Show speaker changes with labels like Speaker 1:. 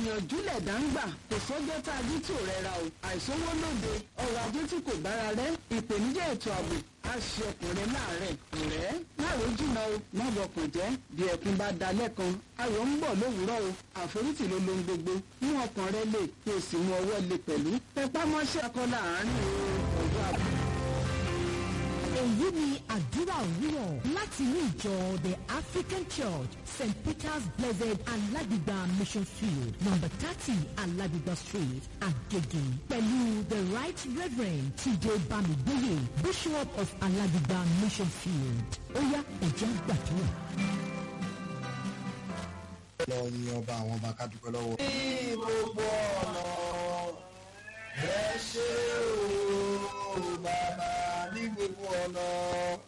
Speaker 1: ìgbìyànjú lẹ̀dá ń gbà kò sọ́jọ́ tá a jí tí ò rẹra o àìsówó lóde ọrọ̀ ajé tí kò bára rẹ̀ ìpèníjà ètò ààbò á ṣe ọkùnrin láàárẹ̀ ọ̀rẹ́ láàrú jìnnà o má bọkàn jẹ́ bí ẹkún bá dalẹ̀ kan ayọ̀ ń bọ̀ lówùúrọ̀ o àforítì ló lohun gbogbo mú ọkàn rẹ lè kí o sì mú ọwọ́ lè pẹ̀lú pẹpá mọ́ṣẹ́ akọ́lá àárín ọjọ́ àbọ̀.
Speaker 2: èyí ni àdúrà òwúrọ̀ láti ní ìjọ the african church st peter's blessed alágbègbà mission field number thirty alágbègbà street agege pẹ̀lú the right reverend tj bamigboye bishop of alágbègbà mission field ó yá ẹ̀jẹ̀ gbàdúrà.
Speaker 3: lọ yin ọba àwọn ọba ká dúpẹ́ lọ́wọ́.
Speaker 4: ní gbogbo ọ̀nà ẹ ṣe o bàbá ní gbogbo ọ̀nà